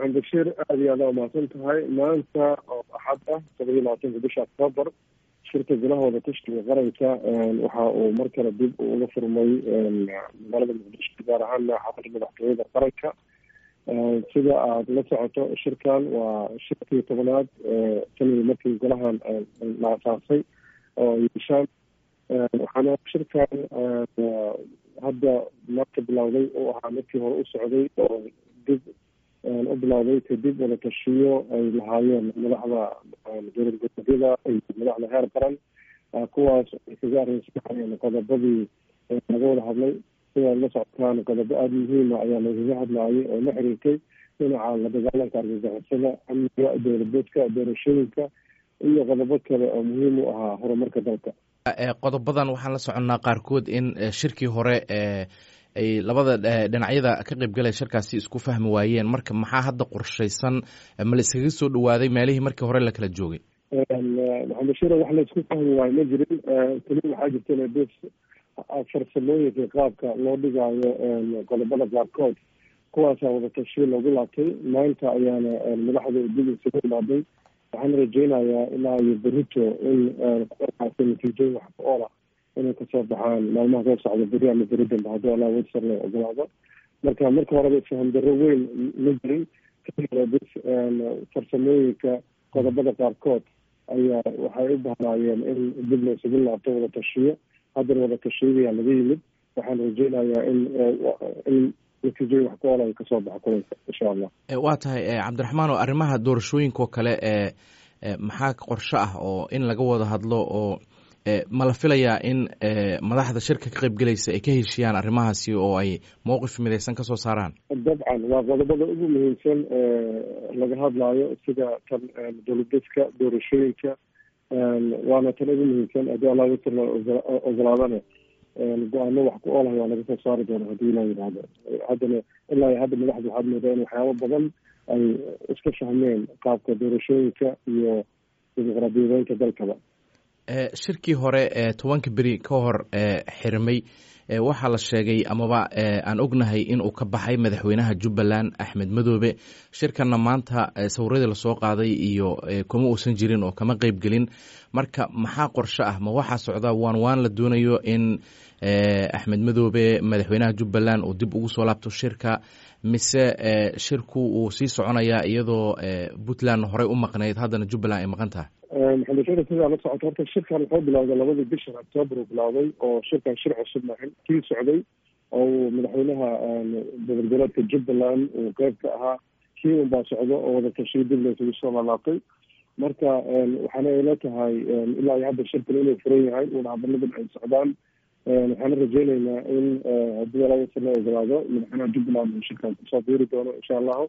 maxamed bashiir aada iyo aada umahadsan tahay maanta oo axad ah todoba iyo labaatanka bisha octoobar shirka gulahooda tashkiga qaranka waxa uu mar kale dib uga furmay magaalada muqdisho gaar ahaana xaafada madaxtooyada qaranka sida aada la socoto shirkan waa shirkii tobanaad sanadii markii golahan la asaasay oo yeeshaan waxaana shirkan hadda marka bilowday uu ahaa markii hore u socday oo dib u bilowday kadib wada tashiyo ay lahaayeen madaxda dowlad goboleedyada iyo madaxda heer qaran kuwaas ay kaga arrinsanayeen qodobadii laga wada hadlay sida la socotaan qodobo aada muhiima ayaa lagaga hadlaayay oo la xiriirtay dhinaca la dagaalanka argagixisada amniga dowladeedka doorashooyinka iyo qodobo kale oo muhiim u ahaa horumarka dalka qodobadan waxaan la soconnaa qaarkood in shirkii hore ay labada dhinacyada ka qaybgalaya shirkaasi isku fahmi waayeen marka maxaa hadda qorshaysan ma la iskaga soo dhawaaday meelihii markii hore la kala joogay maxamed bashiir wax la isku fahmi waayo ma jirin keli waxaa jirta bes farsamooyinka qaabka loo dhigaayo qodobada qaarkood kuwaasaa wada tashiyo loogu laabtay maanta ayaana madaxda dib isugu imaaday waxaan rajeynayaa ilaa iyo berito in kuwaasi natiijooyin wax ku oola inay kasoo baxaan maalmaha soo socda beri ama beri dambe haddii allah wadsar la ogolaado marka marka horeba faham darro weyn ma jirin bs farsamooyinka qodobada qaarkood ayaa waxay u bahnaayeen in dib la isugu laabto wada tashiyo haddana wada tashiyadayaa laga yimid waxaan rajeynayaa in in natiijooyin wax ku oola ay kasoo baxa kulanka insha allah waa tahay cabdiraxmaan oo arrimaha doorashooyinka oo kale ee maxaa qorsho ah oo in laga wada hadlo oo ma la filayaa in madaxda shirka ka qaybgelaysa ay ka heshiyaan arrimahaasi oo ay mowqif midaysan ka soo saaraan dabcan waa qodobada ugu muhiimsan laga hadlaayo sida tan dowladeedka doorashooyinka waana tan ugu muhiimsan haddii allah wasar la ogolaadana go-aano wax ku oolahay waa laga soo saari doona haddii ilaa yidhaahdo haddana ilaa iyo hadda madaxda waxaad moodaa in waxyaabo badan ay iska fahmeen qaabka doorashooyinka iyo dimuqraadiyadeynta dalkaba shirkii hore ee tobanka beri ka hor xirmay waxaa la sheegay amaba aan ognahay in uu ka baxay madaxweynaha jubbaland axmed madoobe shirkanna maanta sawiradii lasoo qaaday iyo kuma uusan jirin oo kama qeyb gelin marka maxaa qorsho ah ma waxaa socda waan waan la doonayo in axmed madoobe madaxweynaha jubbaland uu dib ugu soo laabto shirka mise shirku uu sii soconayaa iyadoo puntland horey u maqnayd haddana jubbaland ay maqan tahay maxamed bashiir sidaa la socoto horta shirkan wuxuu bilowday labadii bishan octoobar uu bilowday oo shirkan shir cusub maahin kii socday oo uu madaxweynaha dowlad goboleedka jubbaland uu qeyb ka ahaa kii unbaa socdo oo wada tashiyo dib la isugu soo laalaabtay marka waxaana ila tahay ilaa iyo hadda shirkan inuu furan yahay uuna hadaladan ay socdaan waxaana rajeyneynaa in haddii alawasar la ogolaado madaxweynaha jubbaland uu shirkan kusoo biiri doono insha allahu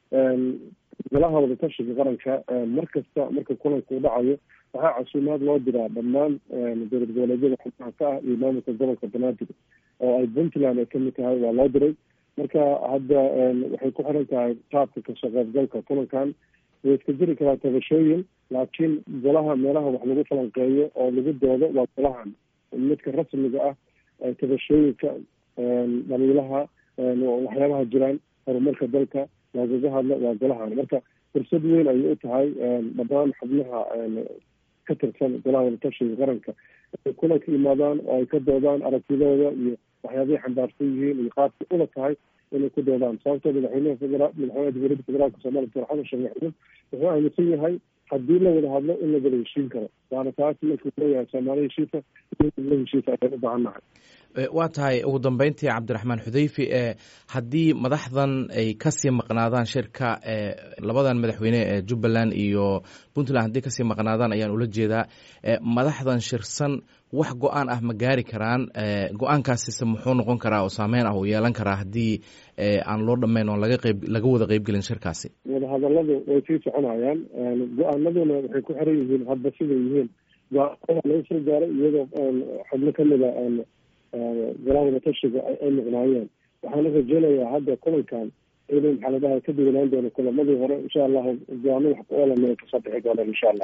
golaha wadatashiga qaranka mar kasta marka kulanka u dhacayo waxaa casuumaad loo diraa dhammaan dowlad goboleedyada xubnaha ka ah iyo maamulka gobolka banaadir oo ay puntland ay kamid tahay waa loo diray marka hadda waxay ku xiran tahay qaabka kasoo qaybgalka kulankan way iska jiri karaa tabashooyin laakiin golaha meelaha wax lagu falanqeeyo oo lagu doodo waa golahan midka rasmiga ah tabashooyinka dhaliilaha waxyaabaha jiraan horumarka dalka lagaga hadlo waa golahan marka fursad weyn ayay u tahay dhammaan xubnaha ka tirsan golaha wadatashiga qaranka inay kulanka yimaadaan oo ay ka doodaan aragtidooda iyo waxyaabahay xambaarsan yihiin iyo qaabkay ula tahay inay ku doodaan sababtoo madaxweynaha federa madaxweynaha jamhuuriyadda federaalka soomaliya doctor xasan sheekh maxamuud wuxuu aaminsan yahay haddii la wada hadlo in la wada heshiin karo waana taas markuu leeyahay soomaali heshiisa la heshiisa ayaan u baahan nahay waa tahay ugu dambeyntii cabdiraxmaan xudeyfi haddii madaxdan ay kasii maqnaadaan shirka labadan madaxweyne ee jubbaland iyo puntland haddii kasii maqnaadaan ayaan ula jeedaa madaxdan shirsan wax go-aan ah ma gaari karaan go-aankaasise muxuu noqon karaa oo saameyn ah uu yeelan karaa haddii aan loo dhammayn oon laga qeyb laga wada qeybgelin shirkaasi wadahadaladu way sii soconayaan go-aanaduna waxay ku xiran yihiin hadba siday yihiin go-aanada laga soo gaaray iyadoo xubno kamida golaha wadatashiga ay muqnaayeen waxaana rajeynayaa hadda kulankan inuu maxaa la dhahay ka duwanaan doono kulamadii hore insha allahu go-aano wax ku oolan kasoo bixi doonaan insha allah